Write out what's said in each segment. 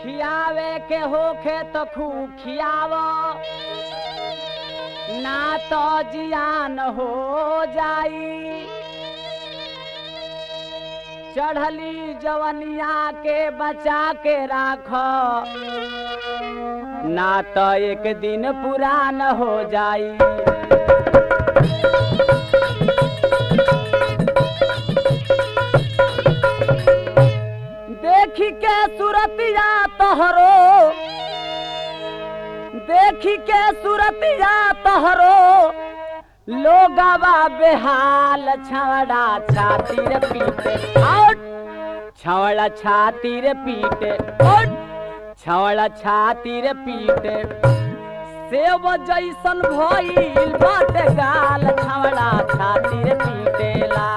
खियावे के होखे तो खूब खियाव ना तो जियान हो जाई चढ़ली जवनिया के बचा के राख ना तो एक दिन पुरान हो जाई देखी के सूरतिया तोहरो देखी के सूरतिया तोहरो लोगवा बेहाल छवड़ा छाती रे पीटे आउट छवड़ा छाती रे पीटे आउट छवड़ा छाती रे पीटे सेव जैसन भइल बाटे गाल छवड़ा छाती रे पीटेला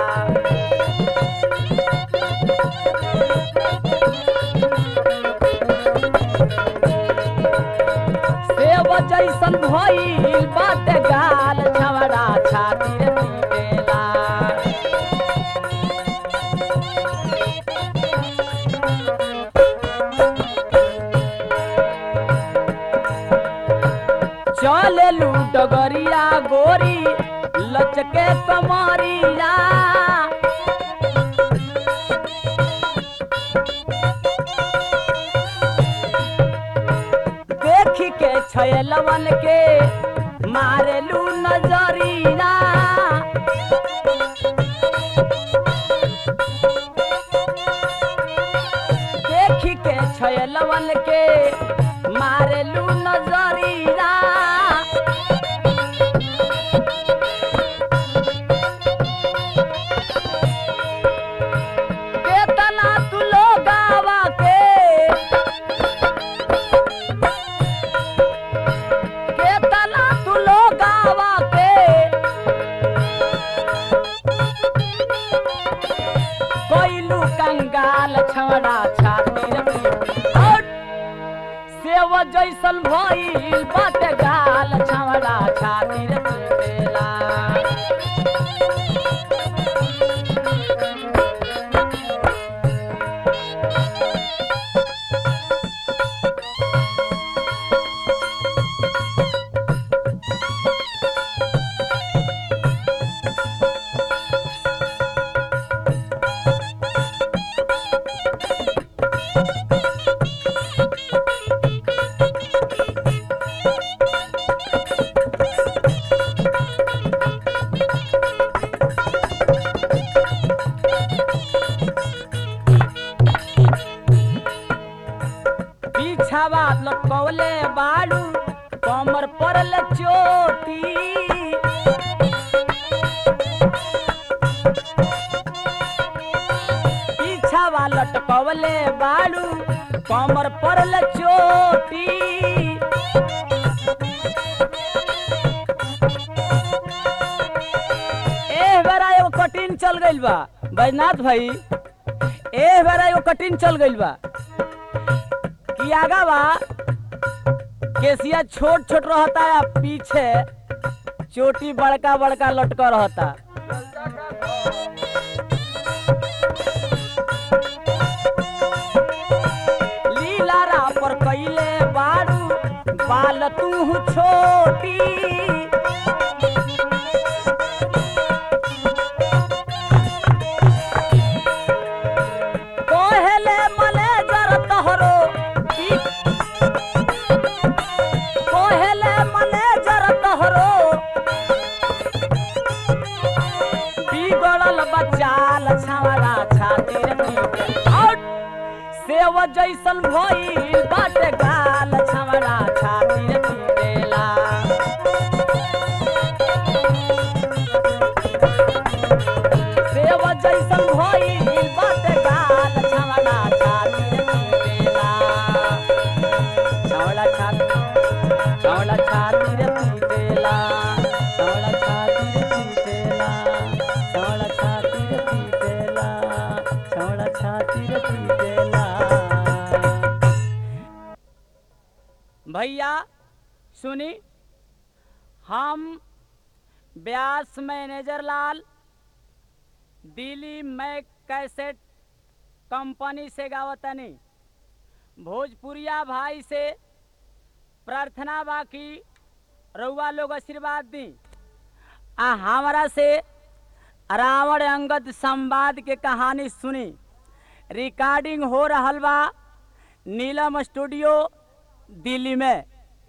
सेव जैसन भइल बाटे गाल छवड़ा छाती रे पीटेला चले लू डगरिया गोरी लचके कमरिया देखी के छयलवन के मारे लू नजरिया देखी के छयलवन के मारे लू नजरिया केतना तू लोगावा के केतना तू लोगावा के कोइलू कंगाल छवड़ा छाती रे पीटे। आउट! सेव जैसन भइल बाटे गाल छवड़ा छाती रे पीटेला पीछावा लटकवले बाड़ू कमर परल चोटी पीछावा लटकवले बाड़ू कमर परल चोटी ए बेरा एगो कटिन चल गइल बा बैजनाथ भाई ए बेरा एगो कटिन चल गइल बा कि आगा बा केसिया छोट छोट रहता या पीछे चोटी बड़का बड़का लटका रहता लीलारा पर कैले बारू बाल तू छोटी कोहेले मलेजर तोहरो पी- कोहेले मलेजर तोहरो बिगड़ल बचाल छावड़ा छाती रे पीटे। आउट! सेव जैसन भइल बाटे गाल छावड़ा छाती रे पीटेला सेव जैसन भइल बाटे गाल छावड़ा छाती रे पीटेला छावड़ा छाती छावड़ा छाती रे पीटेला छावड़ा छाती रे पीटेला छावड़ा छाती रे पीटेला छावड़ा छाती रे पीटेला भैया सुनी हम ब्यास मैनेजर लाल दिल्ली मैक कैसेट कंपनी से गावतनी भोजपुरिया भाई से प्रार्थना बा कि रउआ लोग आशीर्वाद दी आ हमारा से रावण अंगद संवाद के कहानी सुनी रिकॉर्डिंग हो रहल बा नीलम स्टूडियो दिल्ली में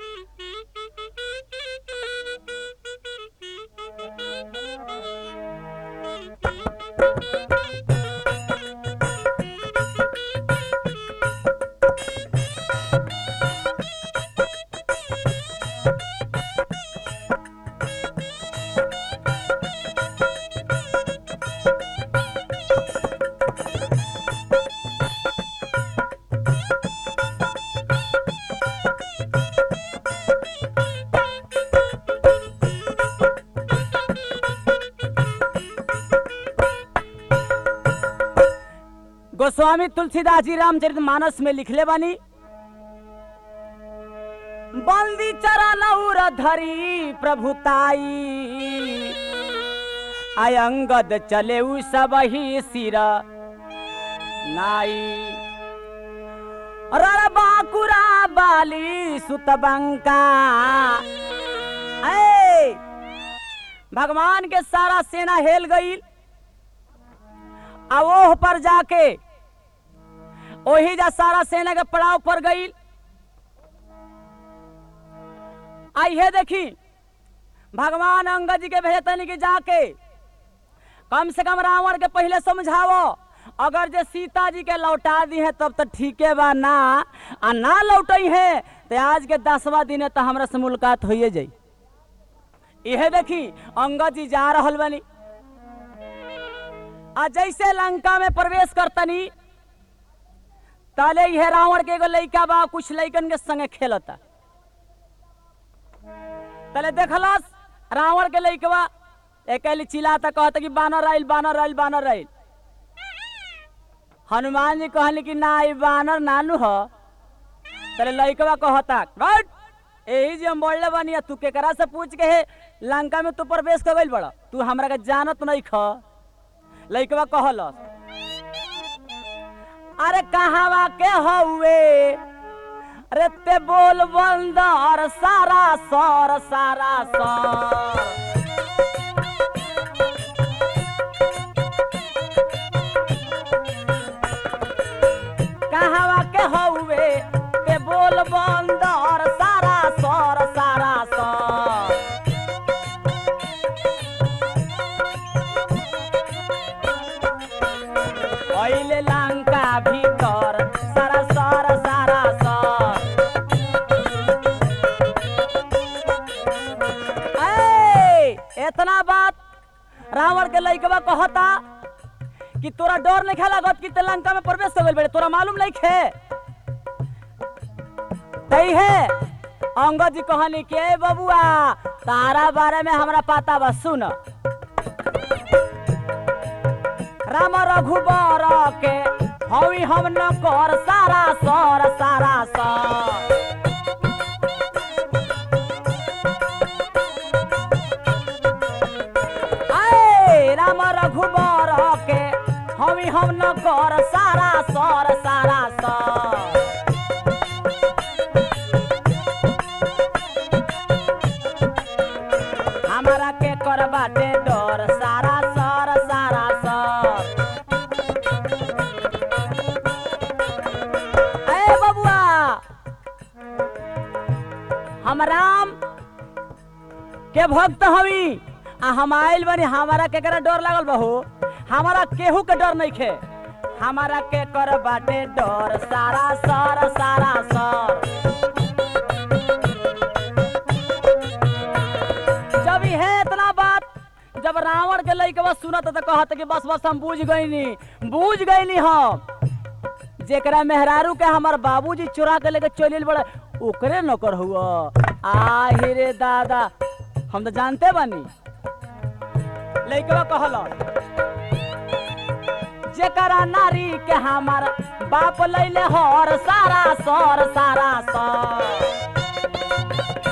गोस्वामी तुलसीदास जी रामचरित मानस में लिखले बानी बंदी चरण उर धरी प्रभुताई अयंगद चले उ सब ही सिर नाई रण बाकुरा बाली सुतबंका ऐ भगवान के सारा सेना हेल गई आ ओह पर जाके ओही जा सारा सेना के पड़ाव पर गई आइए देखी भगवान अंगद जी के भेजतनी कि जाके कम से कम रावण के पहले समझावो अगर जे सीता जी के लौटा दी है तब तो ठीके बा ना आ ना लौटई है तो आज के दसवा दिन है तो हमरा से मुलाकात होइए जाई इहे देखी अंगद जी जा रहल बनी आ जैसे लंका में प्रवेश करतनी ताले यह रावण के एगो लइका बा कुछ लइकन के संगे खेलता तले देखलस रावण के लइकवा एकली चिल्लाता कहता कि बानर आइल बानर आइल बानर आइल हनुमान जी कहली कि ना ई बानर नानू ह तले लइकवा कहता "हट! यही जे हम बोलले बानी आ तू केकरा से पूछ के हे लंका में तू प्रवेश कर गइल बड़ा तू हमरा के जानत नहीं ख लइकवा कहलस अरे कहावा के हउए अरे ते बोल बंदर सारा सर सारा सर कहावा के हउए ते बोल बंदर सारा सर सारा सर पहिले लंका भीतर सारा सर सारा सर ए, इतना बात रावण के लइकवा कहता कि तोरा डर नहीं खेला गत कि ते लंका में प्रवेश कर गइल बड़े तोरा मालूम नहीं खे तई है अंगद जी कहनी के "ए बबुआ तारा बारे में हमरा पता बा सुन राम रघुबर के हवी हम न कर सारा सर सारा सर आए राम रघुबर के हवी हम न कर सारा सर सारा सर हमारा के कर बाटे डर सारा सर सारा सर ए बबुआ हम राम के भक्त हवी आ हम आइल बनी हमारा केकरा डर लागल बहू हमारा केहू के डर नहीं खे हमारा के कर बाटे डर सारा सर सारा सर जब है इतना बात जब रावण के लइकवा सुनत त कहत कि बस बस हम बूझ गईनी बूझ गईनी हम जेकरा मेहरारू के हमर बाबूजी चुरा के लेके चलिल बड़े ओकरे नौकर हुआ आहि रे दादा हम तो जानते बानी लइकवा कहल जेकरा नारी के हमार बाप लैले हर सारा सर सारा सर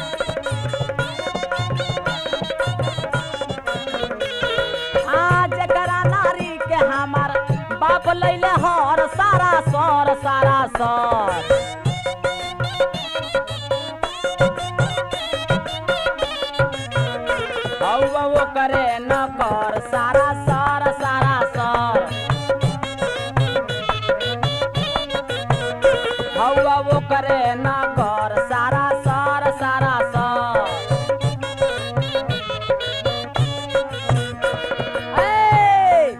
आ जेकरा नारी के हमार बाप लैले हर सारा सर सारा सर हौआ वो करे न कर सारा सर सारा सर ए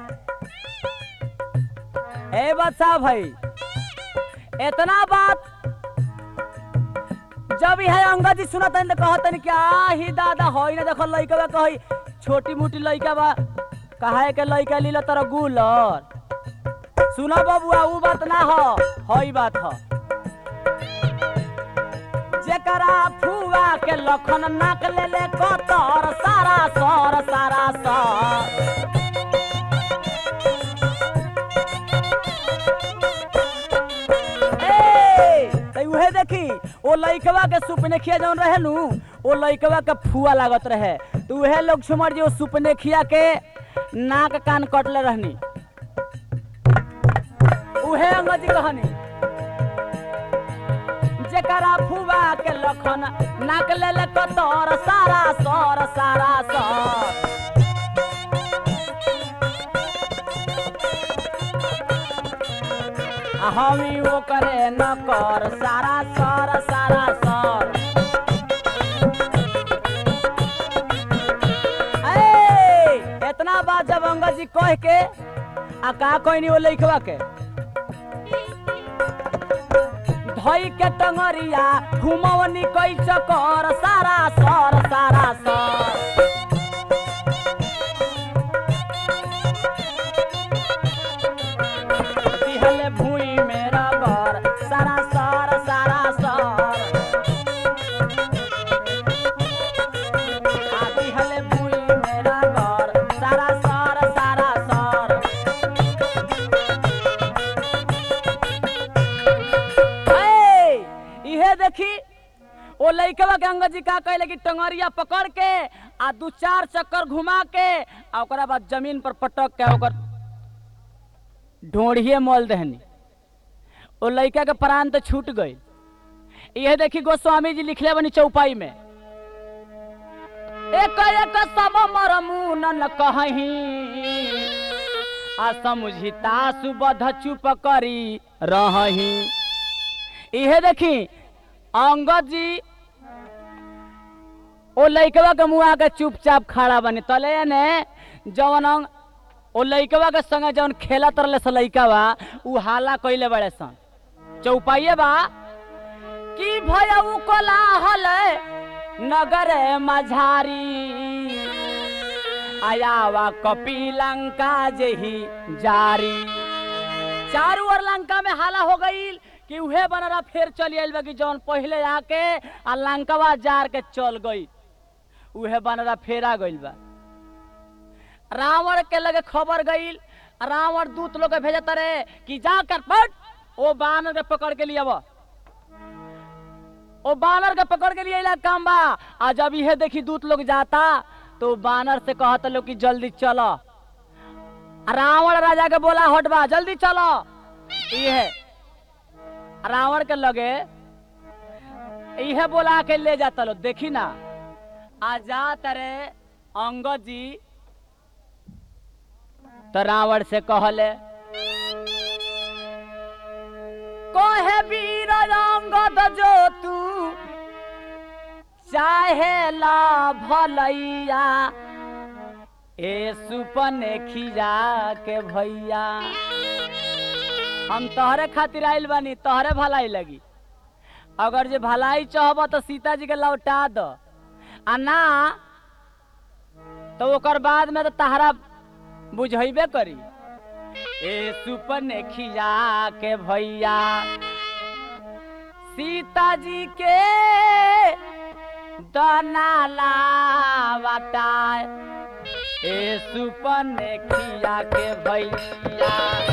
ए बच्चा भाई इतना बात जब यह अंगद जी सुनत हन त कहत हन क्या ही दादा होई ना देखो लइका बा कही छोटी मोटी लइका बा कहे के लइका लीला तर गुलर सुनो बबुआ ऊ बात ना हो हई बात हो जेकरा फुआ के लखन नाक ले ले कतर सारा सर सारा सर ए, त उहे देखी ओ लइकवा के सुपनेखिया जौन रहे नु ओ लइकवा के फुआ लागत रहे तो उहे लोग छुमर जी ओ सुपनेखिया के नाक कान कटले रहनी उहे अंगजी कहनी जेकरा फुआ के लखन नाक ले ले कतर सारा सर सारा सर आ हमी वो करे न कर सारा सर सारा सर ए, इतना बात जब अंगद जी कह के आ का कहनी वो लइकवा के धई के टंगरिया घुमवनी कई चकर सारा सर सारा सर दिहले भूई मेरा घर सारा सर सारा सर आ दिहले भूई मेरा घर सारा सर सारा सर ए, इहे देखी ओ लइकवा के अंगद जी का कहले कि टंगरिया पकड़ के आ दू चार चक्कर घुमा के आ ओकरा बाद जमीन पर पटक के ओकर ढोढ़िए मोल दहनी ओ लइका के प्राण तो छूट गई यह देखी गोस्वामी जी लिखले बनी चौपाई में एक एक सब मरमू न कहीं आ समुझिता सुबध चुप करी रही इहे देखी अंगद जी ओ लइकवा के मुआ के चुपचाप खड़ा बनी तले ने जवन अंग ओ लइकवा के संगे जवन खेला तरले से लइकवा उ हाला कइले बड़े सन चौपाइए बा कि भया उ कोलाहल नगर मझारी आयावा कपी लंका जेही जारी चारू ओर लंका में हाला हो गईल कि उहे बनरा फेर चली आइल बा कि जौन पहिले आके आ लंकवा जार के चल गई उहे बनरा फेरा गइल बा रावण के लगे खबर गईल रावण दूत लोग के भेजत रहे कि जाकर पट ओ बानर के पकड़ के लिया ओ बानर के पकड़ के लिए काम बा आ जब इहे देखी दूत लोग जाता तो बानर से कहत लोग कि जल्दी चलो रावण राजा के बोला हटबा जल्दी चलो इहे रावण के लगे इहे बोला के ले जाता लो देखी ना आ जा तरे अंगद जी तो रावण से कहले कहे वीर अंगद जो तू चाहे ला भलैया ए सुपने खिजा के भैया हम तोहरे खातिर आइल बानी तोहरे भलाई लगी अगर जे भलाई चाहब तो सीता जी के लौटा दो आ ना तो ओकर बाद में तो तहरा बुझेबे करी ए सुपने खिजा के भैया सीता जी के दनाला बटाए ए सुपने खिया के भैया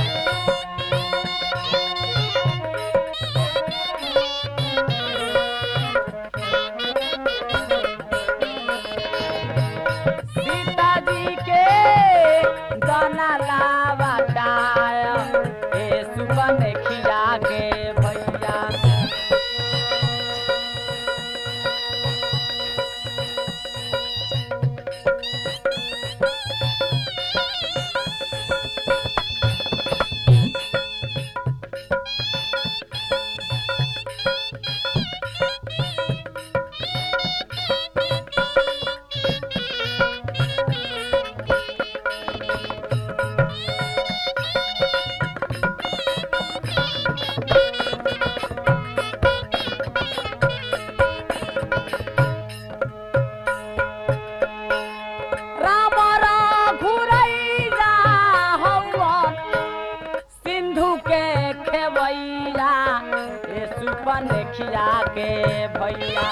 सीता जी के दनाला बटाए ए सुपने खिया के भैया ए सुपन खिया के भैया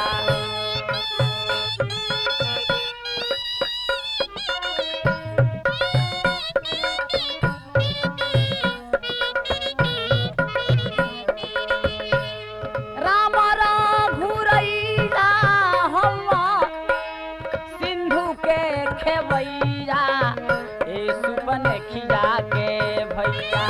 राम घुरैया हम सिंधु के खेवैया ए सुपन खिया के भैया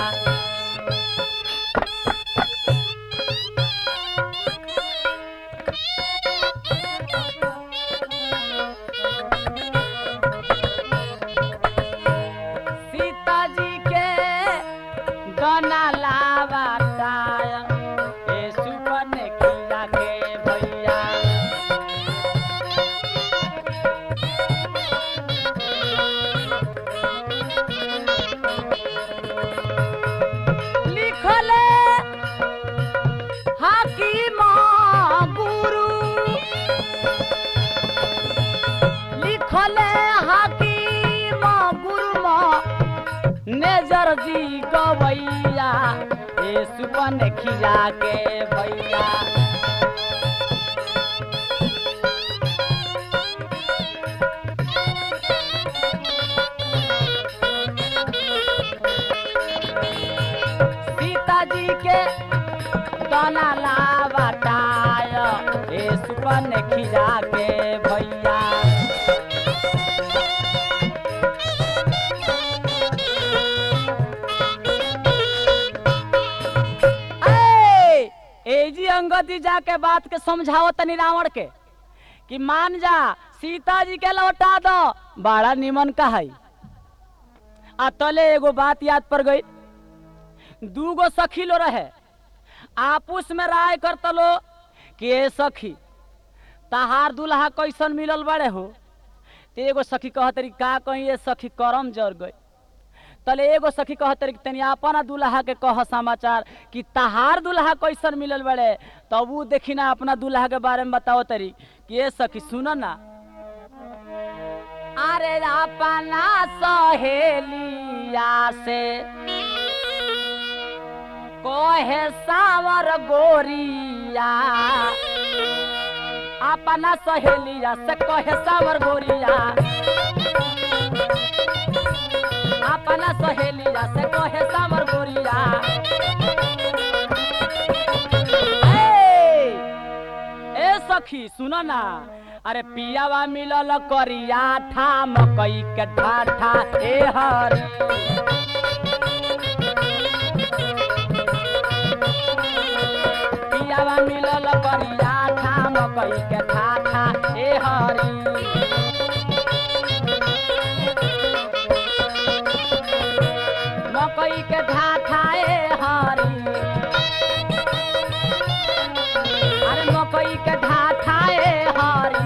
सीता जी के गना लावाताया ए सुपन खिया के भैया लिखले हाकिम गुरु लिखले हाकिम गुरु नेजर जी गवैया ए सुपन खिया के भैया सीता जी के गाना लावटाय ए सुपन खिया के भैया ए ए जी अंगदी जाके बात के समझाओ तनी रावण के कि मान जा सीता जी के लौटा दो बड़ा निमन का है आ तले एगो बात याद पड़ गई दूगो सखी लो रहे आपस में राय करत लो कि ए सखी तहार दुल्हा कैसन मिलल बड़े हो ते एगो सखी कहतरी का कहीं ये सखी करम जर गई तले एगो सखी कहतरी तनी अपना दुल्हा के कह समाचार कि तहार दुल्हा कैसन मिलल बड़े तब वो देखी ना अपना दुल्हा के बारे में बताओ तरी कि ये सखी सुन ना अरे अपना सहेलिया से कोहे सावर गोरिया अपना सहेलिया से कोहे सावर गोरिया अपना सहेलिया से कोहे सावर गोरिया ए, ए सखी सुनो ना अरे पियावा मिलल करिया ठा मकई के ठाठा ए हरी पियावा मिलल करिया ठा मकई के ठाठा ए हरी मकई के ठाठा ए हरी अरे मकई के ठाठा ए हरी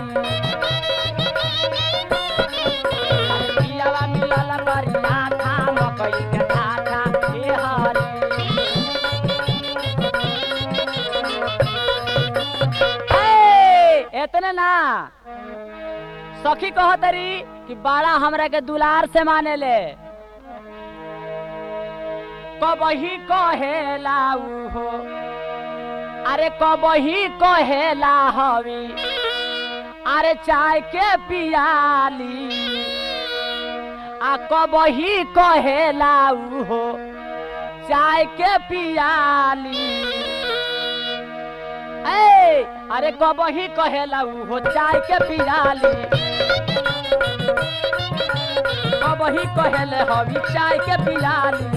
अरे पियावा मिलल करिया ठा मकई के ठाठा ए हरी ए, एतने ना सखी कहतरी कि बड़ा हमरा के दुलार से माने ले कबही कहेला हो अरे कबही कहेला हवी अरे चाय के पियाली आ कबही कहेला हो चाय के पियाली ए अरे कबही कहेला हो चाय के पियाली कबही कहेले हवी चाय के पियाली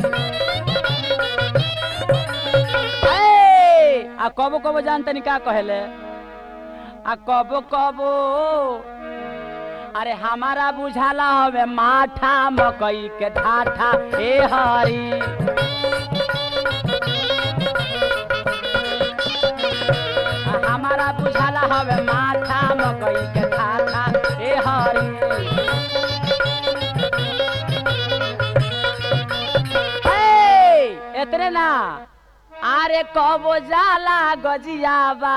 ए, आ कबो कबो जानते का कहेले आ कबो कबो अरे हमारा बुझाला हवे माठा मकई के ठाठा ए हरी आ हमारा बुझाला हवे माठा मकई के ठाठा ए हरी ए, एतने ना आरे कबो जाला गजियाबा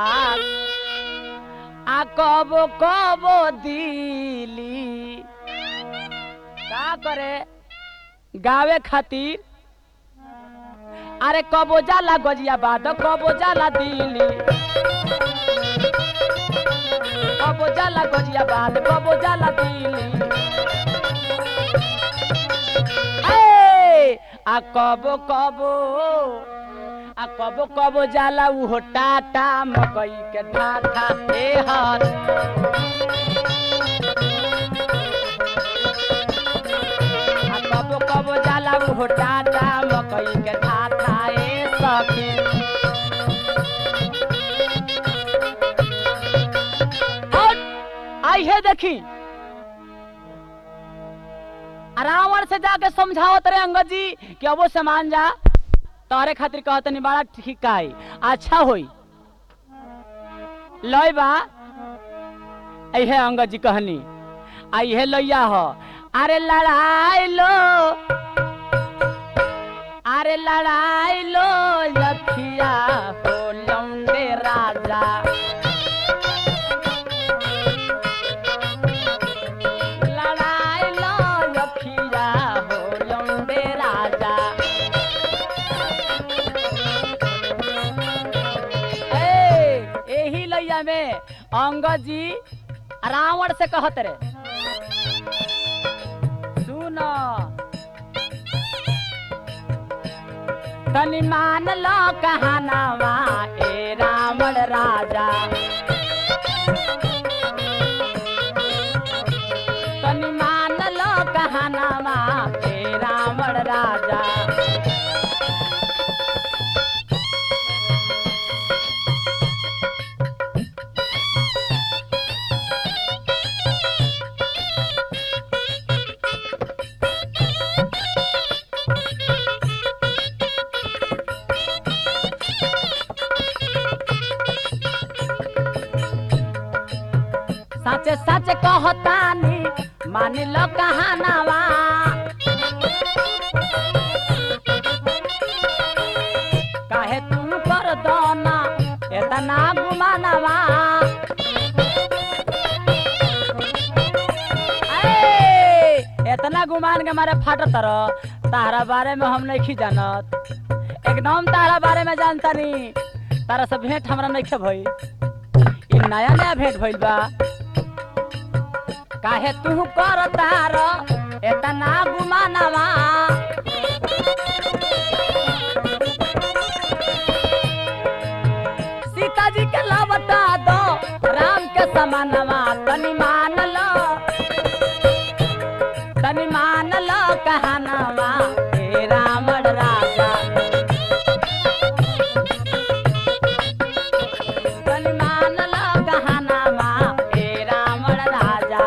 आ कबो कबो दिली का करे गावे खातिर अरे कबो जाला गजियाबाद कबो जाला दिल्ली कबो जाला गजियाबाद कबो जाला दिल्ली ए, आ कबो कबो आ कबो कबो जाला उहो टाटा मकई के ठाठा ए हाथ आ कबो कबो जाला उहो टाटा मकई के ठाठा ए सखी और आई है देखी आ रावण से जाके समझावत रहे अंगद जी कि अबो सामान जा तोहरे खातिर कहत नहीं बड़ा ठीक है अच्छा होई लय बा ऐहे अंगद जी कहनी आई है लैया हो अरे लड़ाई लो अरे लड़ाई लो लखिया हो लौंडे राजा लड़ाई लो लखिया हो लौंडे राजा ए, एही लैया में अंगद जी रावण से कहत रे सुन तनि मान लो कहानावा ए रावण राजा तनि मान लो कहानावा ए रावण राजा सच सच कहतानी मान लो कहानावा काहे तुम कर दोना एतना गुमानवा ए, एतना गुमान के मारे फाटत रह तारा बारे में हम नहीं जानत एकदम तारा बारे में जानता नहीं तारा से भेंट हमरा नहीं भई ई नया नया भेंट भइल बा काहे तू कर तार एतना गुमानवा सीता जी के लबटा दो राम के समानवा तनी मान लो तनी मान लो कहानवा हे रावण राजा तनी मान लो कहानवा हे रावण राजा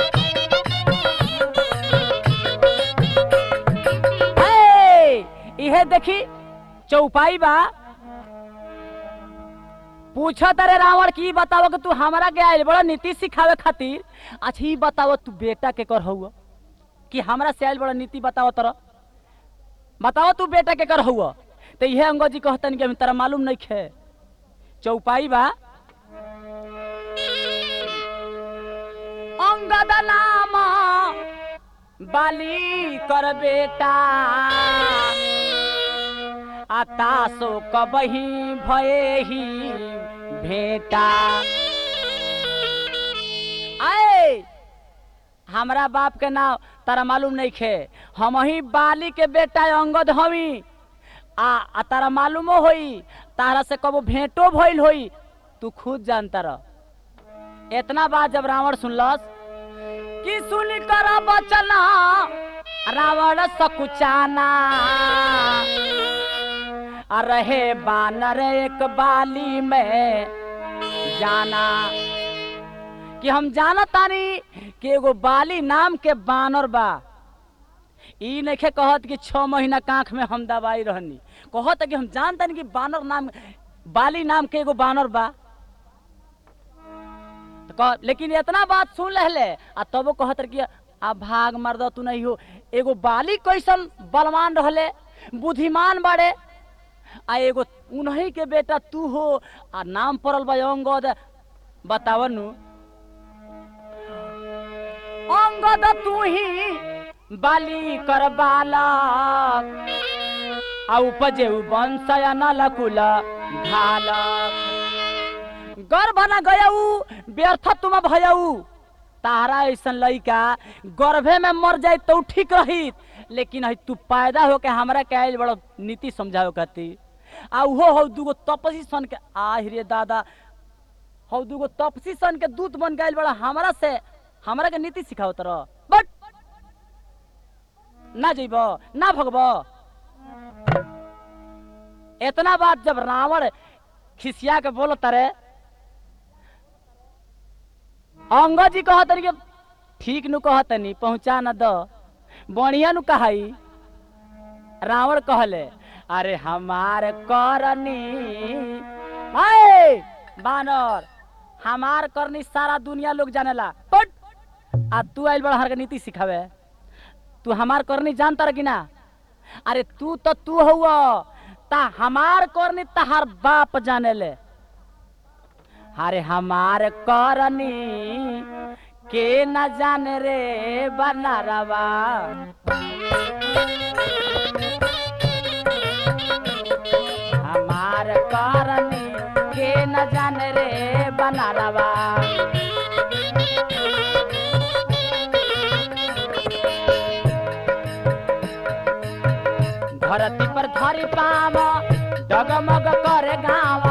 हे, इहे देखी चौपाई बा पूछो तारे रावण की बताओ कि तू हमरा के आइल बड़ा नीति सिखावे खातिर अच्छा ई बताओ तू बेटा के कर हुआ कि हमरा से आइल बड़ा नीति बताओ तर बताओ तू बेटा के कर हुआ तो इहे अंगद जी कहतन कि हम तरा मालूम नहीं खे चौपाई बा अंगद नाम बाली कर बेटा आतासो कबही भये ही भेटा आए हमरा बाप के नाम तारा मालूम नहीं खे हम ही बाली के बेटा अंगद हवी आ, आ तारा मालूमो होई तारा से कबो भेंटो भइल होई तू खुद जानता रह इतना बात जब रावण सुनलस कि सुन कर बचना रावण सकुचाना आ रहे बानर एक बाली में जाना कि हम जाना तानी कि एगो बाली नाम के बानर बा ई नइखे कहत कि छह महीना कांख में हम दवाई रहनी कहत कि हम जानतानी कि बानर नाम बाली नाम के एगो बानर बा तो कह, लेकिन इतना बात सुन लहले आ तबो कहत रहे कि आ भाग मर्द तू नहीं हो एगो बाली कैसन बलवान रहले बुद्धिमान बाड़े आ एगो उन्हीं के बेटा तू हो आ नाम पड़ल बा अंगद बतावनु अंगद तू ही बाली कर बालक आ उपजे उ बंसया नलकुल घाल गर्भ न गयऊ व्यर्थ तुम भयऊ तारा ऐसन लइका गर्भे में मर जाए तो ठीक रही लेकिन है तू पैदा होके हमरा के आइल बड़ा नीति समझाओ कहती आ उहो हो दूगो तपसी सन के आहि रे दादा हो दूगो तपसी सन के दूत बन गइल बड़ा हमरा से हमरा के नीति सिखाओ तर बट ना जइब ना भगब इतना बात जब रावण खिसिया के बोलो तरे अंगद जी कहतनी कि ठीक नु कहतनी पहुंचा न द बढ़िया नु कहाई रावण कहले अरे हमार करनी आए बानर हमार करनी सारा दुनिया लोग जानेला बट आ तू आइल बड़ा हर के नीति सिखावे तू हमार करनी जानता रह कि ना अरे तू तो तू हुआ ता हमार करनी तहार बाप जाने ले अरे हमार करनी के न जाने रे बनारवा हमार करनी के न जाने रे बनारवा धरती पर धरी पाव डगमग करे गावा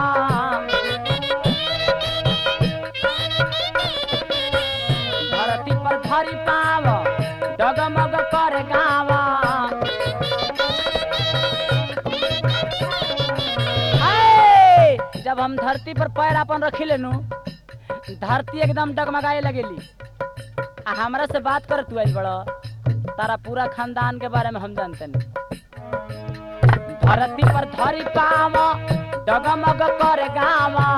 धरती पर धरी पाव डगमग करे गावा आए! जब हम धरती पर पैर अपन रखी लेनु धरती एकदम डगमगाए लगेली आ हमरा से बात कर तू आइल बड़ा तारा पूरा खानदान के बारे में हम जानते नहीं धरती पर धरी पाव डगमग कर गावा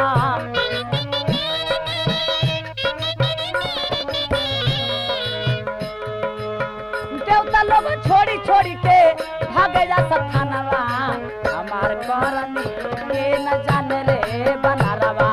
देवता लोग छोड़ी छोड़ी के भागे जा सथानवा हमार करनी के न जाने रे बनारवा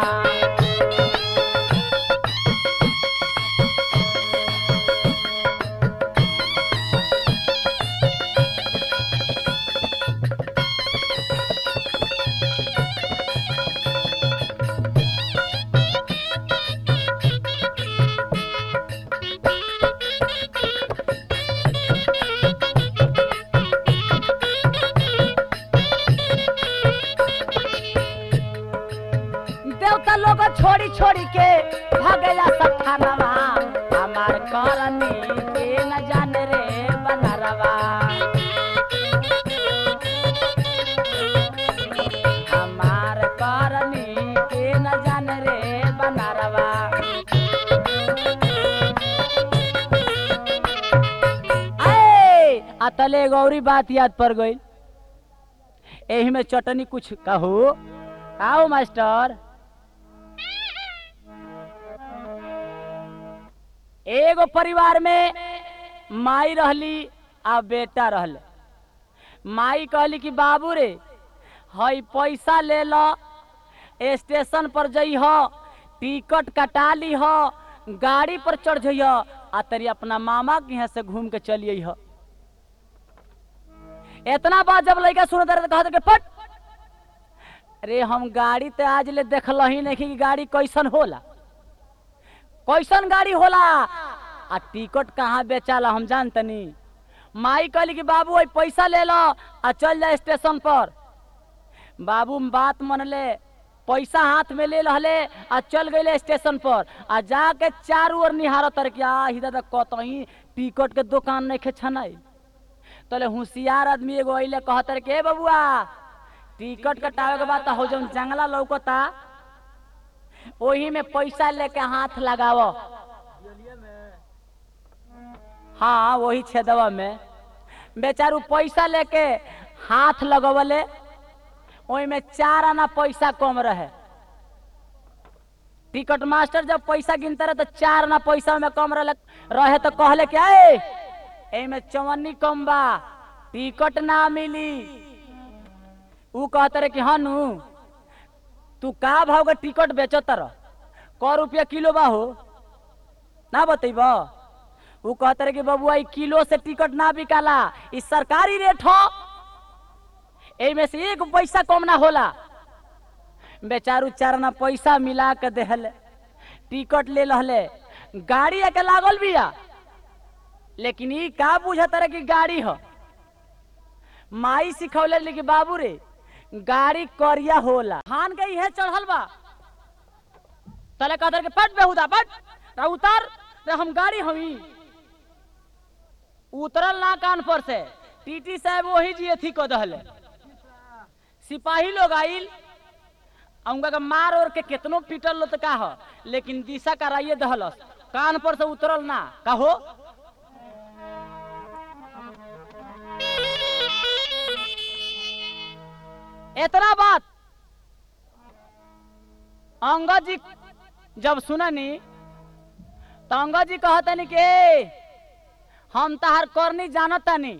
देवता लोग छोड़ी छोड़ी के भागेला सठानवा हमार करनी के न जाने रे बनारवा हमार करनी के न जाने रे बनारवा आए अतले गौरी बात याद पड़ गई एही में चटनी कुछ कहू आओ मास्टर एगो परिवार में माई रहली आ बेटा रहले माई कहली कि बाबू रे हई पैसा ले लो स्टेशन पर जइह टिकट कटा लीह गाड़ी पर चढ़ जइह आ तरी अपना मामा के यहाँ से घूम के चलिए इतना बात जब लड़का सुन दे कहते कि फट अरे हम गाड़ी ते आज ले देखल ही नहीं कि गाड़ी कैसन होला कैसन गाड़ी होला आ टिकट कहाँ बेचाला हम जानतनी माई कहली कि बाबू ओई पैसा ले लो आ चल जा स्टेशन पर बाबू बात मन ले पैसा हाथ में ले रहले आ चल गए स्टेशन पर आ जाके चारू ओर निहार तर कि आ ही दादा कतही टिकट के दुकान नहीं खे छनाई तले होशियार आदमी एगो अइले कहतर के "ए बबुआ टिकट कटावे के बाद हो जौन जंगला लौकता ओही में पैसा लेके हाथ लगाव हाँ वही छेदवा में बेचारू पैसा लेके हाथ लगवले ओही में चार आना पैसा कम रहे टिकट मास्टर जब पैसा गिनते रहे तो चार आना पैसा में कम रहे रहे तो कहले क्या एमे चवन्नी कम बा टिकट ना मिली ऊ कहते रहे कि हनु तू का भाव के टिकट बेचो तर क रुपया किलो बा हो ना बतेब ऊ कहते रहे कि बबुआ ई किलो से टिकट ना बिकाला ई सरकारी रेट हो एमे से एक पैसा कम ना होला बेचारू चारना पैसा मिला के देहले टिकट ले लहले गाड़ी आके लागल बिया लेकिन ई का बुझत रहे कि गाड़ी ह माई सिखौले लेकिन बाबू रे गाड़ी करिया होला हान के इहे चढ़ल बा तले कदर के पट बेहुदा पट रा उतार रे हम गाड़ी हमी उतरल ना कान पर से टीटी साहब वही जी अथी क दहले सिपाही लोग आइल आ उनका के मार और के केतनो पीटल लो तो का हो लेकिन दिशा कराइए दहलस कान पर से उतरल ना का हो इतना बात अंगद जी जब सुननी तो अंगद जी कहतनी कि "ए, हम तहार करनी जानतानी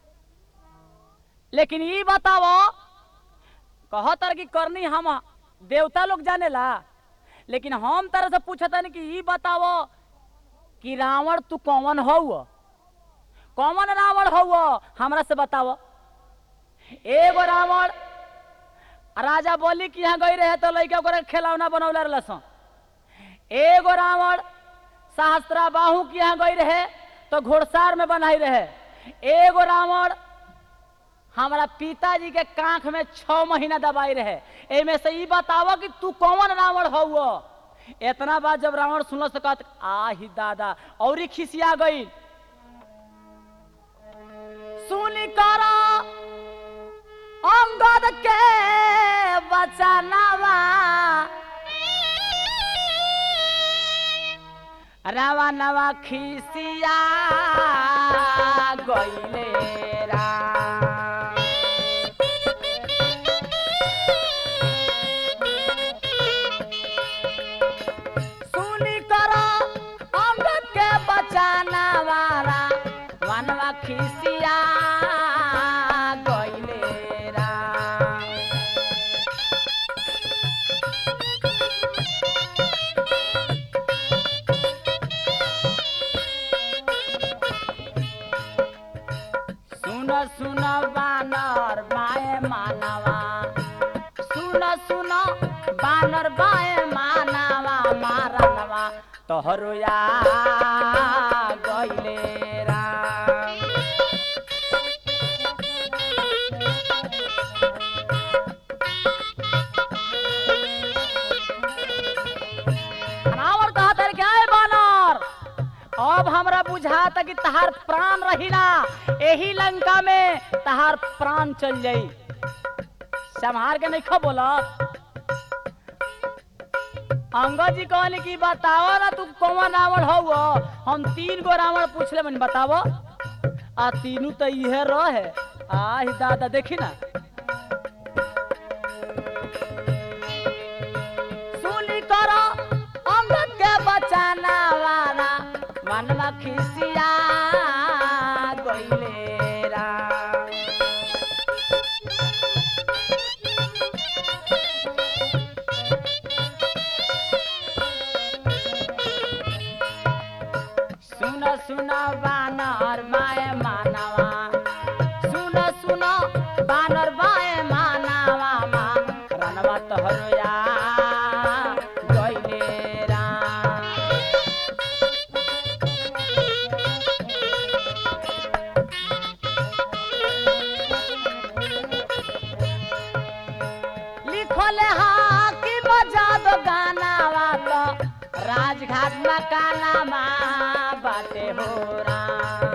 लेकिन ई बताओ कहतर कि करनी हम देवता लोग जानेला लेकिन हम तरह से पूछतनी कि ई बताओ कि रावण तू कौन हौ कौन रावण हौ हमरा से बताओ एगो रावण राजा बोली कि यहाँ गई रहे तो लड़का ओकरा के खिलौना बनौले रहलसन एगो रावण सहस्त्रा बाहू के यहाँ गई रहे तो घोड़सार में बनाई रहे एगो रावण हमारा पिताजी के कांख में छह महीना दबाई रहे एमे से ई बतावो कि तू कौन रावण हौ इतना बात जब रावण सुनल से कहत आही दादा और ही खिसिया गई सुनी करा अंगद के बचानावा रवा नवा खिसिया गईले राम सुनी करो अंगद के बचाना वाला वनवा खिसिया गईले राम सुन सुन बानर बाए मानवा सुन सुन बानर बाए मानवा मारनवा तोहरो या गईले राम रावण कहत है क्या है बानर अब हमरा बुझाता कि तहार प्राण रहिला एही लंका में तहार प्राण चल जाई संहार के नहीं खो बोलत अंगद जी कहले कि बताओ ना तू कौन रावण हौ हम तीन गो रावण पूछले मन बताओ आ तीनू तो इहे रहे आही दादा देखी ना सुनी करो अंगद के बचाना वाला मनवा खिसिया गईले राम सुन सुन बानर माए मानवा सुन सुन बानर बाए मानवा मा रनवा तोहरोया गईले राम लिखले हा कि बजा दो गानावा तो राजघाट मकानामा बाटे हो राम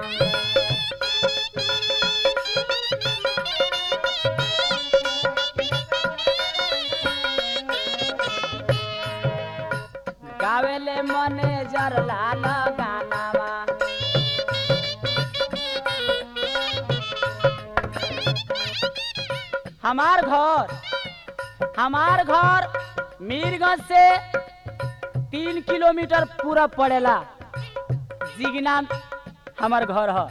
गावेले मैनेजर लाल गानावा हमार घर हमार घर मीरगंज से तीन किलोमीटर पूरा पड़ेला जिगना हमार घर ह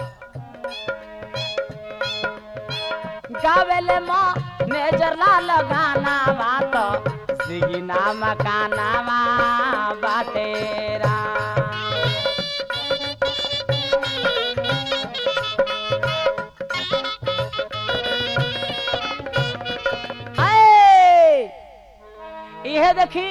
गावेले माँ नेजर लाल गाना बात जिगना मकाना बाटेरा इहे देखी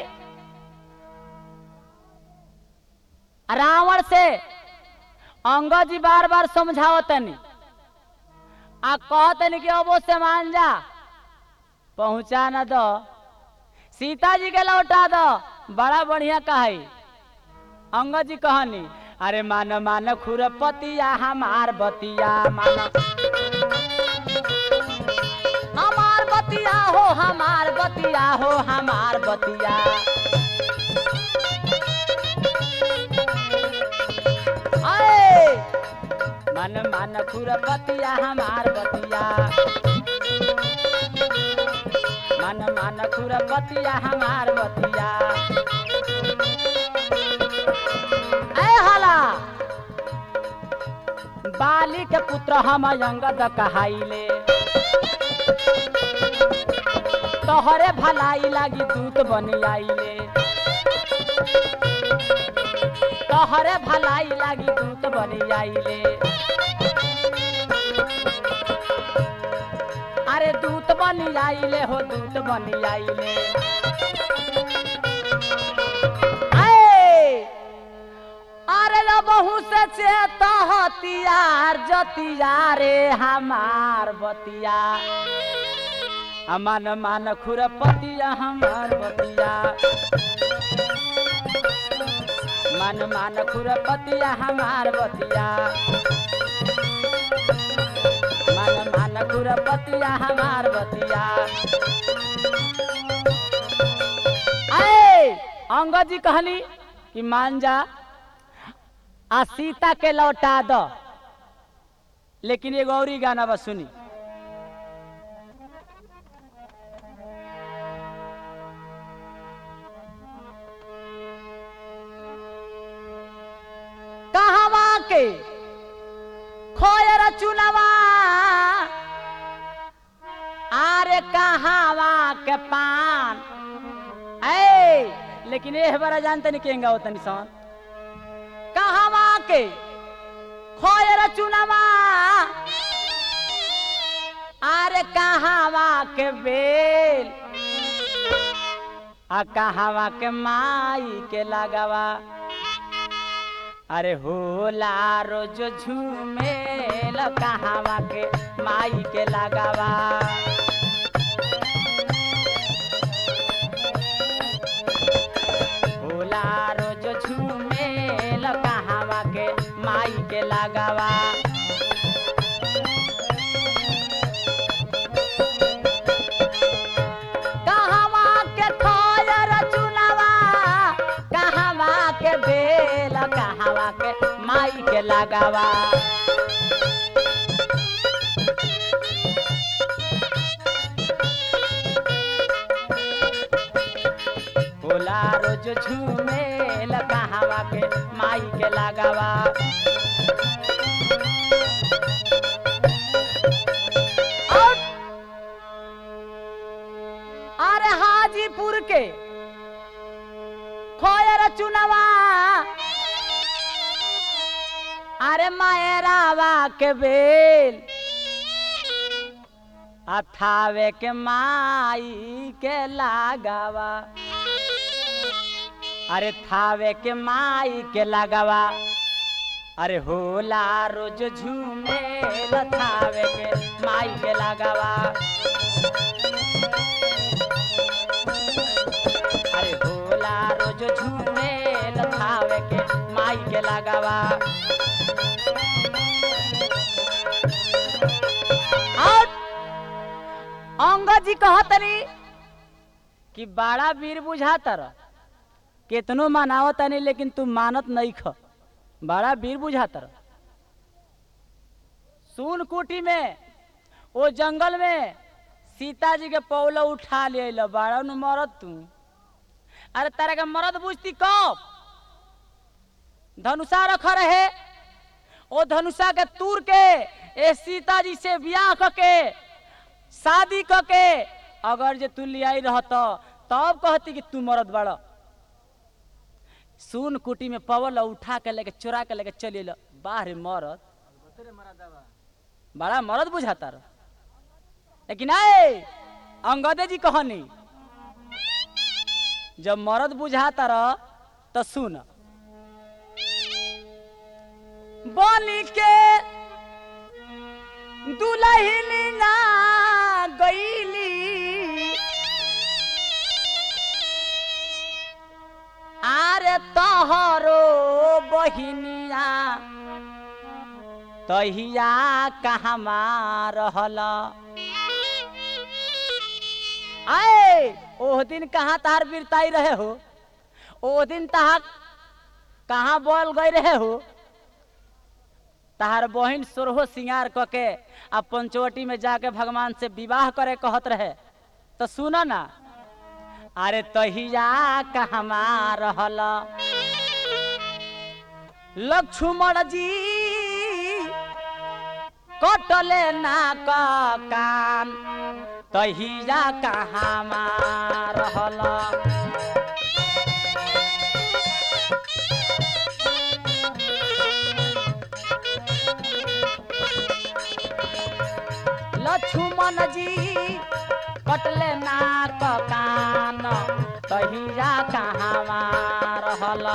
रावण से अंगद जी बार बार समझावतनी आ कहतनी कि अब से मान जा पहुंचा न दो सीता जी के लौटा दो बड़ा बढ़िया कहाई अंगद जी कहनी अरे मान मान खुरपतिया हमार बतिया मान हमार बतिया हो हमार बतिया हो हमार बतिया आए मन मन खुरपतिया हमार बतिया मन मन खुरपतिया हमार बतिया ऐ हाला बाली के पुत्र हम अंगद कहाइले तोहरे भलाई लागी दूत बन आइले तोहरे भलाई लागी दूत बन आइले अरे दूत बन आइले हो दूत बन आइले आए अरे लो बहु से चेता हतियार जतिया रे हमार बतिया अमन मान खुरपतिया हमार बतिया मन मान खुरपतिया हमार बतिया मन मान खुरपतिया हमार बतिया आए अंगद जी कहली कि मान जा आ सीता के लौटा दो लेकिन एगो औरी गाना बस सुनी कहवा के खोयर चुनवा आरे कहवा के पान ऐ लेकिन एह बड़ा जानते नहीं केंगा होता निशान कहवा के खोयर चुनवा आरे कहवा के बेल आ कहवा के माई के लगावा अरे होला रोज झूमेल कहवा के माई के लगावा होला रोज झूमेल कहवा के माई के लगावा कहवा के खोयर चुनवा कहवा के बेल कहवा के माई के लगावा होला रोज झूमेल कहवा के माई के लगावा और अरे हाजीपुर के खोयर चुनवा अरे मायरावा के बेल अथावे के माई के लगावा अरे थावे के माई के लगावा अरे होला रोज झूमे थावे के माई के लगावा अरे होला रोज झूमे थावे के माई के लगावा और अंगद जी कहतनी कि बड़ा वीर बुझातर केतनो मानावत नहीं लेकिन तू मानत नहीं ख बड़ा वीर बुझातर सुन कुटी में वो जंगल में सीता जी के पौला उठा ले अइल बड़ा नु मरद तू अरे तारा के मरद बुझती कब धनुषा रख रहे ओ धनुषा के तूर के ए सीता जी से ब्याह क के शादी क के अगर जे तू लियाई रहत तब कहती कि तू मरद बड़ सुन कुटी में पवल उठा के लेके चुरा के लेके चली ल बाहर मरद बड़ा मरद बुझाता रह लेकिन आए अंगदे जी कहनी जब मर्द बुझाता रह तो सुन बोली के दुलहिनिया गईली आरे तोहरो बहिनिया तहिया कहमा रहल आए ओह दिन कहाँ तहार बिरताई रहे हो ओह दिन तहार कहाँ बोल गए रहे हो तहार बहिन सोरहो सिंगार क के आ पंचवटी में जाके भगवान से विवाह करे कहत रहे तो सुन ना अरे तहिया कहमा रहल लक्ष्मण जी कटले नाक कान तहिया कहमा रहल लक्ष्मण जी कटले नाक कान तहिया कहवा रहल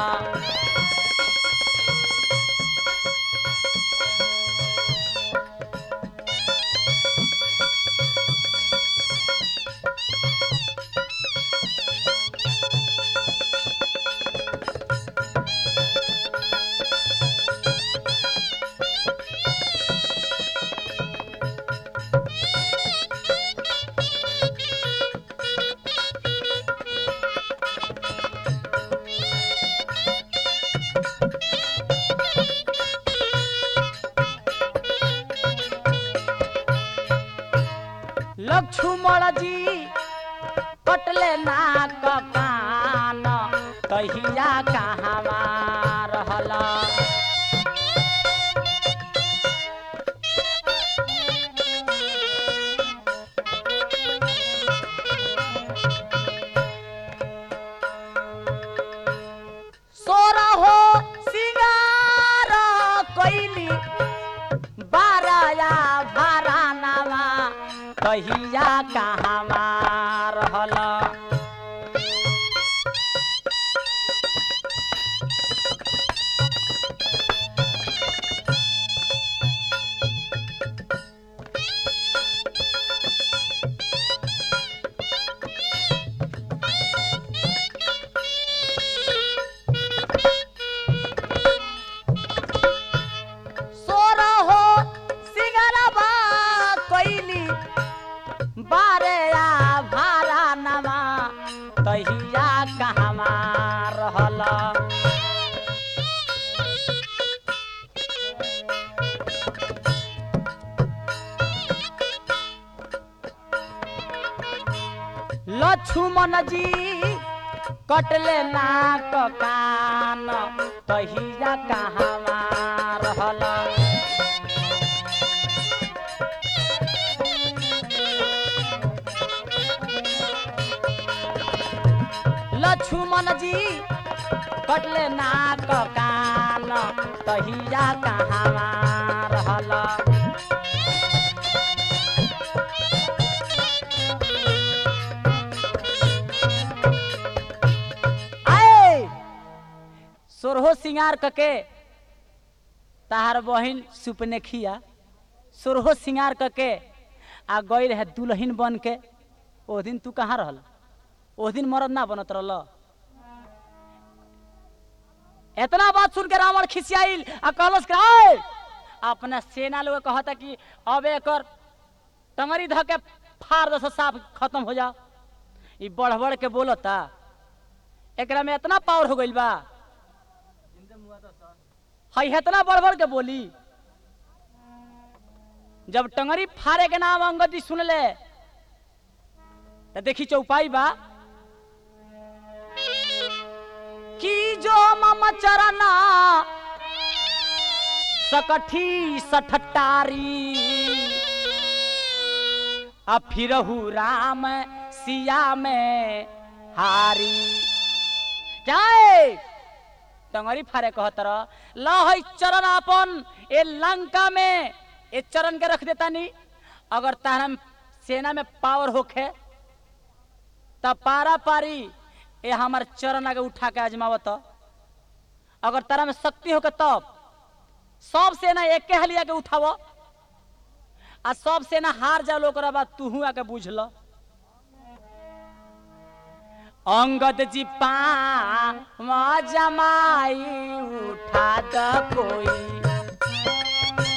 लक्ष्मण जी कटले नाक कान तहिया कहवा रहल सोरहो सिंगार कैली बाराया भारानावा कहिया कहवा रहल सोरहो सिंगरबा कैली बारेया भारा नवा तहिया कहवा रहल लक्ष्मण जी कटले नाक कान तहिया कहवा रहल लक्ष्मण जी कटले नाक कान तहिया कहवा रहल आए सोरहो सिंगार कके ताहार बहिन सुपने खिया सोरहो सिंगार कके आ गई रहे दुल्हन बन के ओ दिन तू कहाँ रहल ओ दिन मरद ना बनत रहल इतना बात सुन के रावण खिसियाइल आ कहलस कि "आय!" अपना सेना लोग कहता कि अब एकर टंगरी ध के फाड़ दस साफ खत्म हो जा ई बढ़ बढ़ के बोलता एकरा में इतना पावर हो गइल बा हई इतना बढ़ बढ़ के बोली जब टंगरी फाड़े के नाम अंगदी सुन ले तो देखी चौपाई बा कि जो मम चरना सकठी सठटारी आ फिरहु राम सिया में हारी जाए टंगरी फारे कहतर लहई चरण अपन ए लंका में ए चरण के रख देता नी अगर तारा सेना में पावर होखे तब पारा पारी ए हमार चरण आगे उठा के आजमावत अगर तारा में शक्ति होके तब सब सेना एके हाली आके उठाव आ सब सेना हार जाओ ओकरा बाद तूहू आके बुझ ल अंगद जी पा जमाई उठा द कोई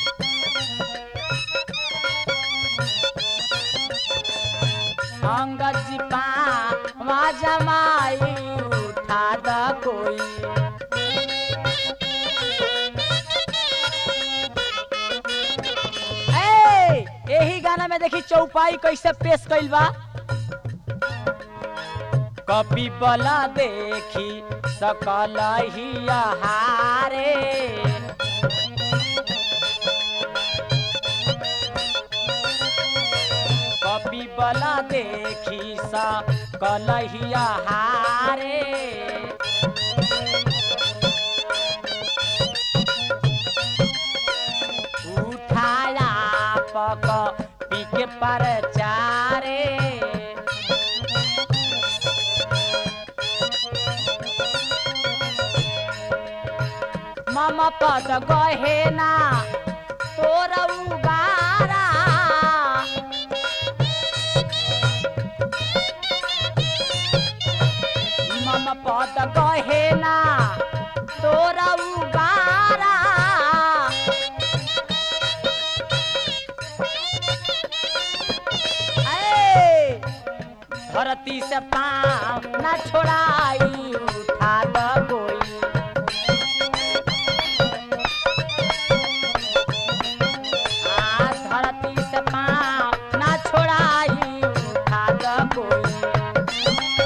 अंगद जी पा जमाई उठा द कोई ए, यही गाना में देखी चौपाई कैसे पेश कइल बा कपि बला देखी सकल ही हारे कपि बला देखी सकल ही हारे उठाया पक पीके पर चारे मम पद गहेना तोर उबारा मम पद गहेना तोर उबारा ए, धरती से पाँव न छोड़ाई उठा द कोई आ धरती से पाँव न छोड़ाई उठा द कोई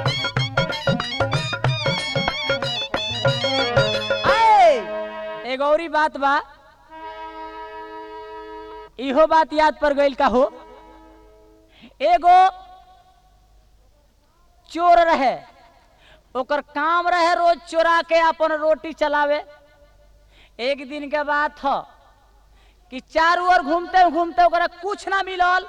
ए, एगो औरी बात बा इहो बात याद पर गइल का हो एगो चोर रहे ओकर काम रहे रोज चोरा के अपन रोटी चलावे एक दिन के बात था कि चारू ओर घूमते घूमते ओकरा कुछ ना मिलल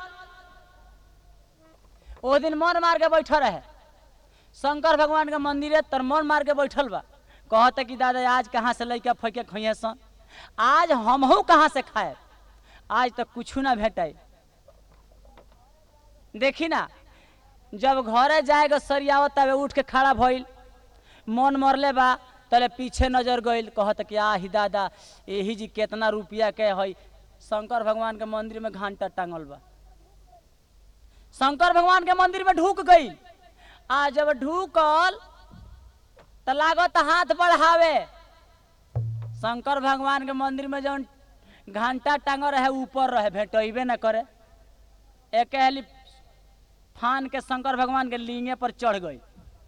ओ दिन मन मार के बैठल रहे शंकर भगवान के मंदिर है तर मन मार के बैठल बा कहते कि दादा आज कहाँ से लैके फैके खइए सन आज हमहू कहाँ से खाए आज तक कुछ ना भेटाई देखी ना जब घरे जाएगा सरियावत तबे उठ के खड़ा भइल मन मरले बा तले पीछे नजर गइल कहत कि आ ही दादा यही जी केतना रुपया के हई शंकर भगवान के मंदिर में घंटा टांगल बा शंकर भगवान के मंदिर में ढुक गई आ जब ढुकल त लागत हाथ बढ़ावे शंकर भगवान के मंदिर में जौन घंटा टांगल रहे ऊपर रहे भेटैबे न करे एक हेली फान के शंकर भगवान के लिंगे पर चढ़ गई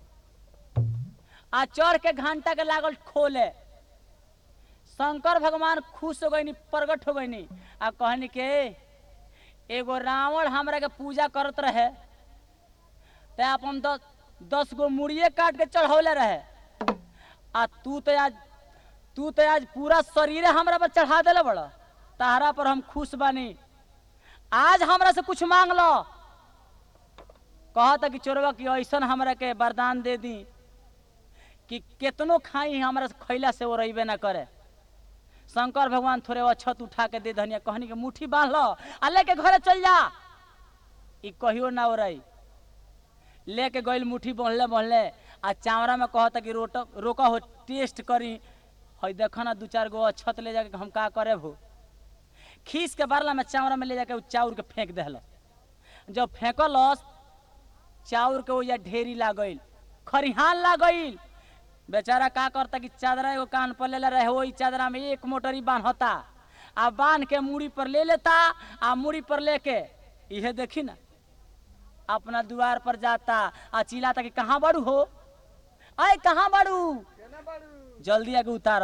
आ चढ़ के घंटा के लागल खोले शंकर भगवान खुश हो गई प्रगट हो गई आ कहनी के एगो रावण हमरा के पूजा करत रहे ते अपन दस दस गो मुड़िए काट के चढ़ौले रहे आ तू तो आज तू तो आज पूरा शरीरे हमरा पर चढ़ा देले बड़ तारा पर हम खुश बानी आज हमरा से कुछ मांग लो कहता कि चोरवा कि ऐसन हमरा के वरदान दे दी कि केतनो खाई हमरा से खैला से वो रहीबे ना करे शंकर भगवान थोड़े अछत उठा के दे धनिया कहनी के मुट्ठी बांध लो आ लेके घरे चल जा ई कहियो ना हो रही लेके गइल मुट्ठी बंधले बंधले आ चावड़ा में कहता कि रोट रोका हो टेस्ट करी हई देखो ना दू चार गो अछत ले जाके हम का करे भू खीस के बारला में चावड़ा में ले जाके उ चाउर के फेंक देहल जब फेंकलस चाउर के ओजा ढेरी लागल खरिहान लागल बेचारा का करता कि चादरा एगो कान पर ले रहे वही चादरा में एक मोटरी बांधता आ बांध के मूड़ी पर ले लेता आ मूड़ी पर लेके इहे देखी ना अपना द्वार पर जाता आ चिल्लाता कि कहाँ बड़ू हो आय कहाँ बड़ू जल्दी आके उतार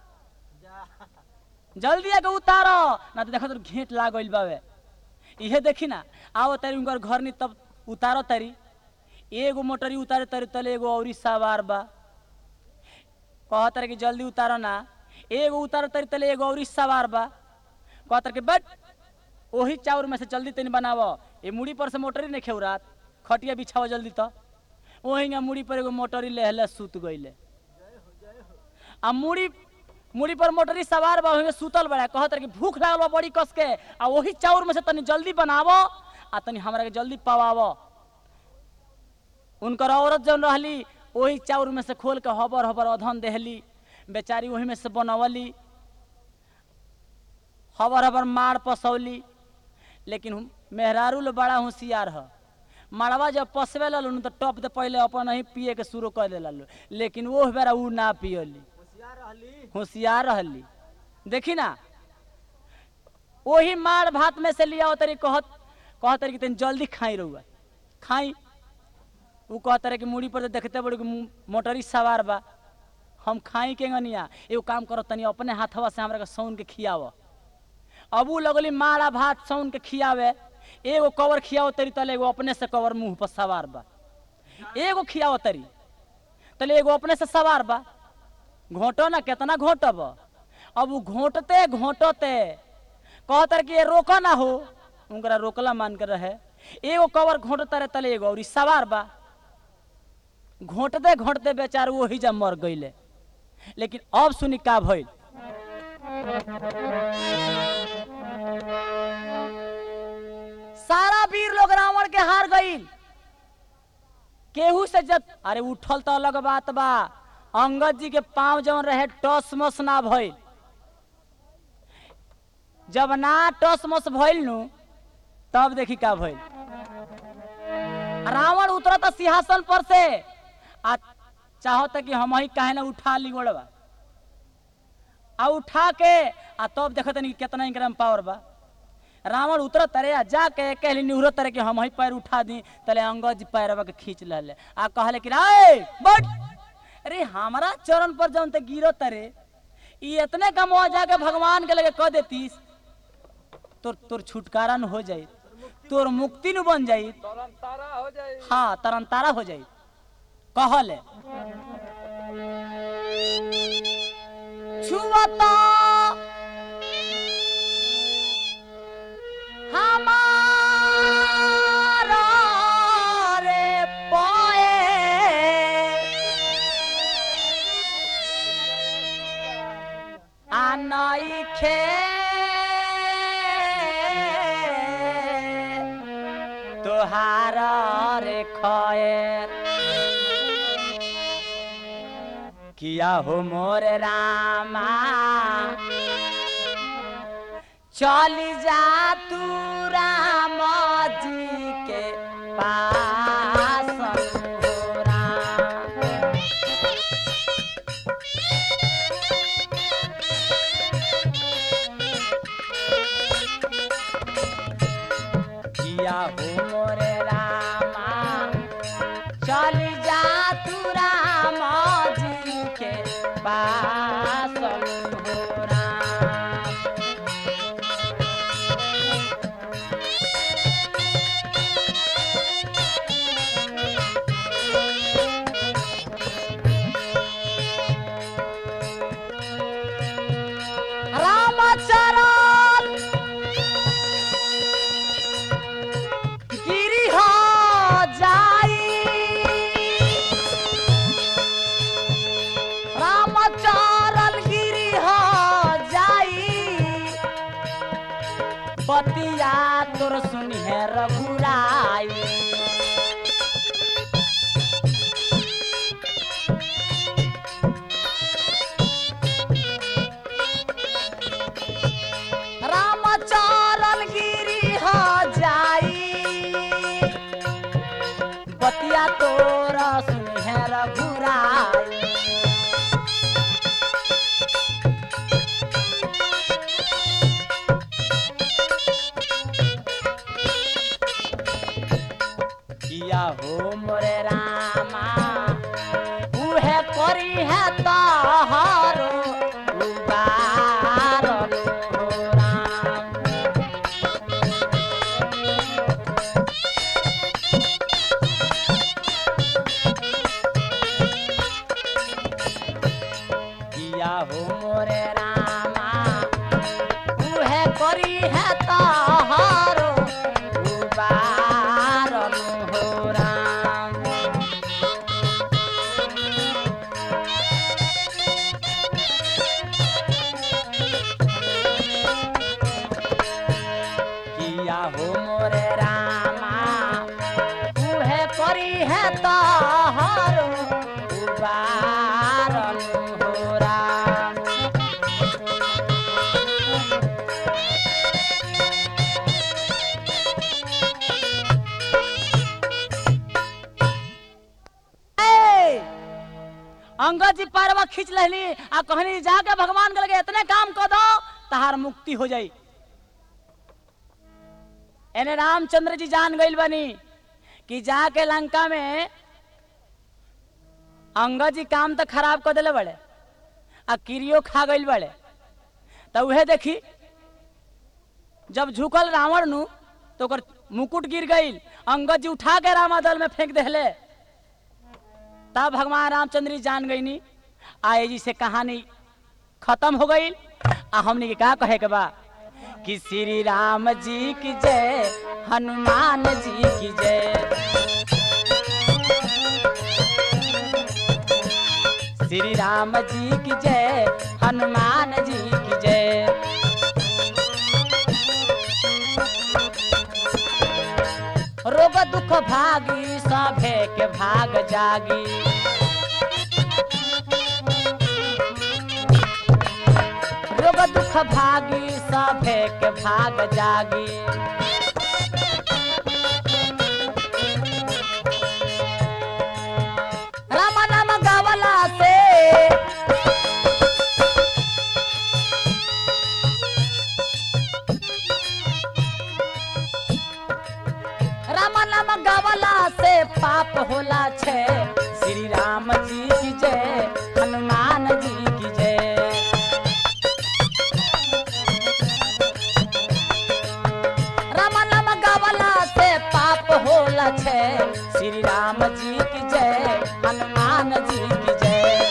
जल्दी आके उतार ना तो देखो तो घेंट लागल बावे इहे देखी ना आओ तारी उनकर घर नहीं तब उतारो तारी एगो मोटरी उतारे तारी तले एगो औरी सवार बा कहत रहे कि जल्दी उतारो ना एगो उतारो तारी तले एगो औरी सवार बा कहत रहे कि बट ओही चाउर में से जल्दी तनी बनाव ए मुड़ी पर से मोटरी नहीं खेउ रात खटिया बिछाओ जल्दी तो ओहिंगा मुड़ी पर एगो मोटरी लेहले सुत गईले आ मुड़ी मुड़ी पर मोटरी सवार बा ओहिंगा सुतल बड़ा कहत रहे कि भूख लागल बा बड़ी कस के आ वही चाउर में से तनी जल्दी बनावो आ तनी हमरा के जल्दी पवावो उनकर औरत जौन रहली वही चाउर में से खोल के हबर हबर अधन देहली बेचारी वही में से बनवली हबर हबर मार पसौली लेकिन हम- मेहरारू लो बड़ा होशियार ह मड़वा जब पसवे ललू न तो टप दे पहले अपन ही पिए के शुरू कर दे ललू लेकिन वो बेरा ऊ ना पियली होशियार रहली देखी ना वही मार भात में से लिया तरी कहत कहत तरी कि तनी जल्दी खाई रहुआ खाई ऊ कहत रहे कि मुड़ी पर तो देखते बड़ी कि मु- मोटरी सवार बा हम खाई के गनिया एगो काम करो तनी अपने हाथवा से हमरा के सौन के खियाव अब ऊ लगली मारा भात सौन के खियावे एगो कवर खियाव तरी तले एगो अपने से कवर मुंह पर सवार बा एगो खियाव तरी तले एगो अपने से सवार बा घोटो ना कितना घोटब अब ऊ घोटते घोटते कहत रहे कि ये रोका ना हो उनकरा रोकला मान के रहे एगो कवर घोटता रहे तले एगो और ई सवार बा घोटते घोटते बेचार वही जब मर गईले लेकिन अब सुनी का भइल सारा वीर लोग रावण के हार गईल केहू से जब अरे उठल तो अलग बात बा अंगद जी के पांव जवन रहे टस मस ना भइल जब ना टस मस भइल नु तब देखी का भइल रावण उतरता सिंहासन पर से आ चाहता कि हम ही काहे ना उठा ली गोड़वा आ उठा के आ तब देखत नहीं कितना इनकरा में पावर बा रावण उतर तरे आ जाके कहली निहुरो तरे कि हम ही पैर उठा दी तले अंगद जी पैरवा के खींच लले आ कहले कि रे बट अरे हमारा चरण पर जौन ते गिरो तरे ई इतने कमवा जाके भगवान के लगे कह देतीस तोर तोर छुटकारा न हो जाई तोर मुक्ति न बन जाई तरन तारा हो जाए हाँ तरन तारा हो जाई कहले छुवता हमारा रे पाए आनाई खे तोहार रे खएर किया हो मोर रामा चली जा तू राम जी के पास हो राम। किया हो मोरे रामा चली जा तू राम जी के पास हो राम। रामचरण गिरी हो जाई रामचरण गिरी हो जाई बतिया तोर सुनी है रघुराई रामचरण गिरी हो जाई बतिया तोरा सुनी है रघुराई किया हो मोरे रामा उहे करी है तहारो उबारल हो राम किया हो मोरे रामा उहे करी है तहारो उबारल हो राम अंगद जी पारवा खींच लहली आ कहनी जाके भगवान के लगे इतने काम कर दो तहार मुक्ति हो जाई एने रामचंद्र जी जान गइल बनी कि जाके लंका में अंगद जी काम तो खराब कर दिले बड़े आ किरियो खा गइल बड़े तो उहे देखी जब झुकल रावण नु तो ओकर मुकुट गिर गइल अंगद जी उठा के रामादल में फेंक देले तब भगवान रामचंद्र जी जान गईनी आए जी से कहानी खत्म हो गई आ हमने के का कहे के बा कि श्री राम जी की जय हनुमान जी की जय श्री राम जी की जय हनुमान जी की जय रोग दुख भागी सभे के भाग जागी रोग दुख भागी सभे के भाग जागी राम नाम गावला से राम नाम गावला से पाप होला छे श्री राम जी की जय हनुमान जी की जय राम नाम गावला से पाप होला छे श्री राम जी की जय हनुमान जी की जय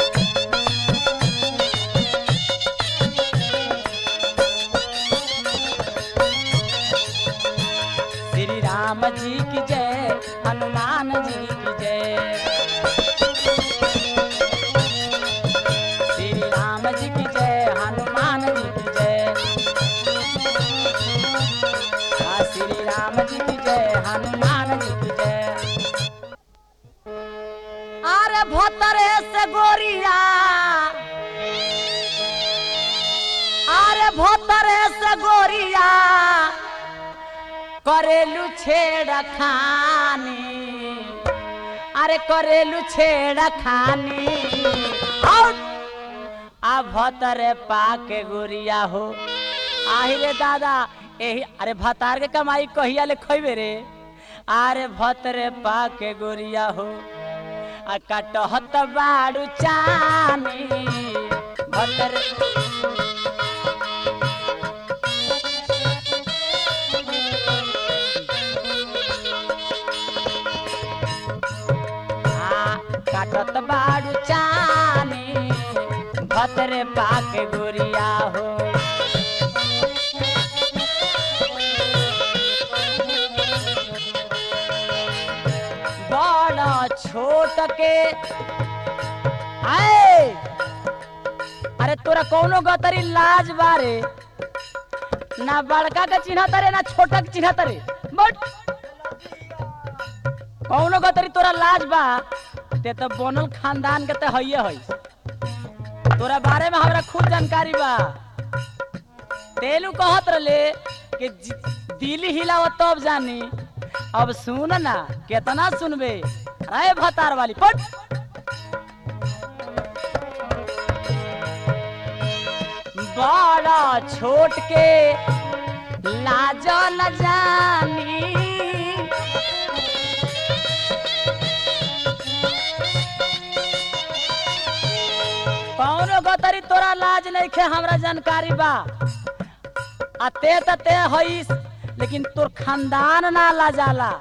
श्री राम जी की जय हनुमान जी की जय श्री राम जी की जय हनुमान जी की जय आ, श्री राम जी की जय हनुमान जी की जय अरे भतरे से गोरिया अरे भतरे से गोरिया करेलू छेड़ खानी अरे करेलू छेड़ खानी और आ भतरे पाके गोरिया हो आही रे दादा एही अरे भतार के कमाई कहिया ले खइबे रे अरे भतरे पाके गोरिया हो आ कटहत बाड़ू चानी भतरे आ, काटत बाड़ू चानी भतरे पाके गोरिया हो बड़ा छोट के आए अरे तोरा कौनो गतरी लाज बारे ना बड़का के चिन्ह तरे ना छोटा के चिन्ह तरे बट कौनो गतरी तोरा लाज बा ते तो बनल खानदान के ते हइये हई तोरा बारे में हमरा खूब जानकारी बा तेलू कहत रले कि जि- दिल हिलाव तब जानी अब सुन ना केतना सुनबे अरे भतार वाली पट बड़ा छोट के लाज न जानी कौनो गतरी तोरा लाज नहीं खे हमरा जानकारी बा आ ते त ते हईस लेकिन तोर खानदान ना लाजाला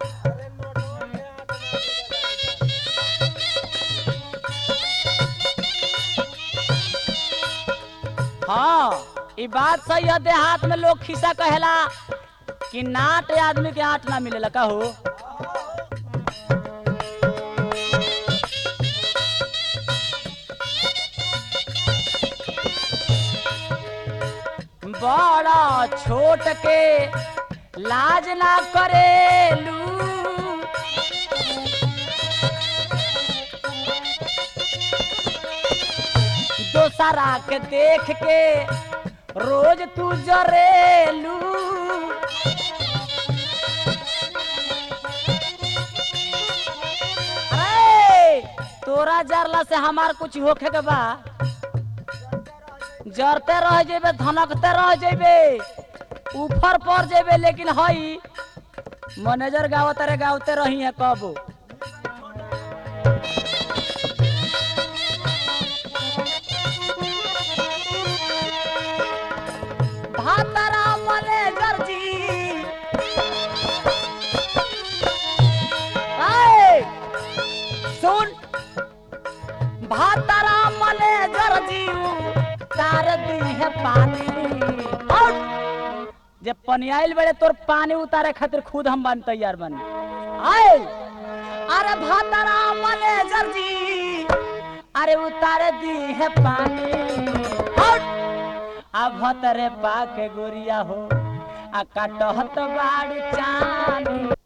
हाँ ई बात सही है देहात में लोग खिस्सा कहेला कि नाट आदमी के आठ ना मिलेला कहू बड़ा छोट के लाज ना करेलू दोसरा के देख के रोज तू जरेलू अरे तो तोरा जरला से हमार कुछ होखे के बा जरते रह जेबे धनकते रह जेबे ऊपर पर जेबे लेकिन हई मैनेजर गावत रे गावते रही है कब भातरा मैनेजर जी आए सुन भातरा मैनेजर जी तार दी है पानी आउट जे पनियाइल बड़े तोर पानी उतारे खातिर खुद हम बन तैयार बनी आए अरे भातरा मैनेजर जी अरे उतारे दी है पानी आउट आ भतरे पाके गोरिया हो आ काटहत बाड़ चानी